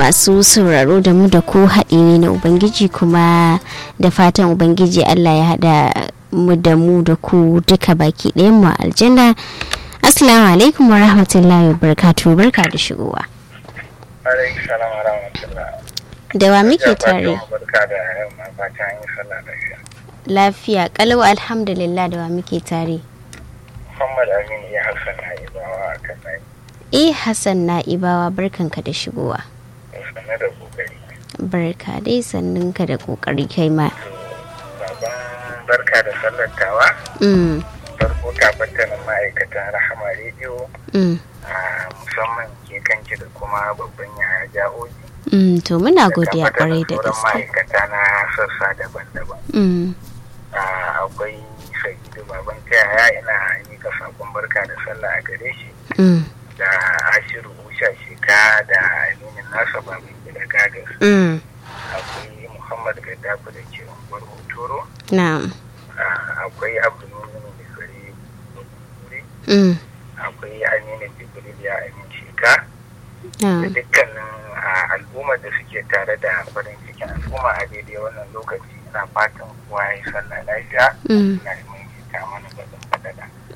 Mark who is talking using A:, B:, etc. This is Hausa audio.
A: masu sauraro da mu da ku haɗi ne na ubangiji kuma da fatan ubangiji allah ya haɗa mu da mu da ku duka baki ɗayan mu aljanna assalamu alaikum wa rahmatullahi wa barakatuhu barka da shigowa
B: alaikum salam wa rahmatullah
A: da wa muke tare
B: barka da yamma fatan yin sallah lafiya
A: lafiya kalau alhamdulillah da wa muke tare
B: muhammad amin ya hassan na ibawa a kan nai
A: eh hassan na ibawa barkanka da shigowa
B: sanne da kokari
A: barka dai sannunka da kokari kai ma
B: baban barka da sallar tawa
A: mm,
B: farko tabbatanin ma'aikatan rahama rediyo
A: mm,
B: a musamman ke kanki da kuma babban yaya ja'oji
A: mm, to muna
B: da
A: godiya kwarai da
B: sauran
A: gaske
B: ma'aikata na sassa daban-daban
A: mm,
B: Ah, akwai sa'idu baban yaya ina mika sakon barka da sallah a gare shi
A: mm,
B: da ashiru usha sheka da aminin nasa babin gida gagas
A: mm,
B: akwai muhammad gaddafi da ke unguwar hotoro
A: na'am
B: Ah, akwai abdulmumin bisari wuri
A: mm,
B: akwai aminin jibril ya amin sheka da
A: na'am
B: dukkanin ah, al'ummar da suke tare da farin cikin al'umma a daidai wannan lokaci ina fatan kowa ya yi sallah lafiya
A: Mm.
B: na yi mai ta mana baɗin faɗaɗa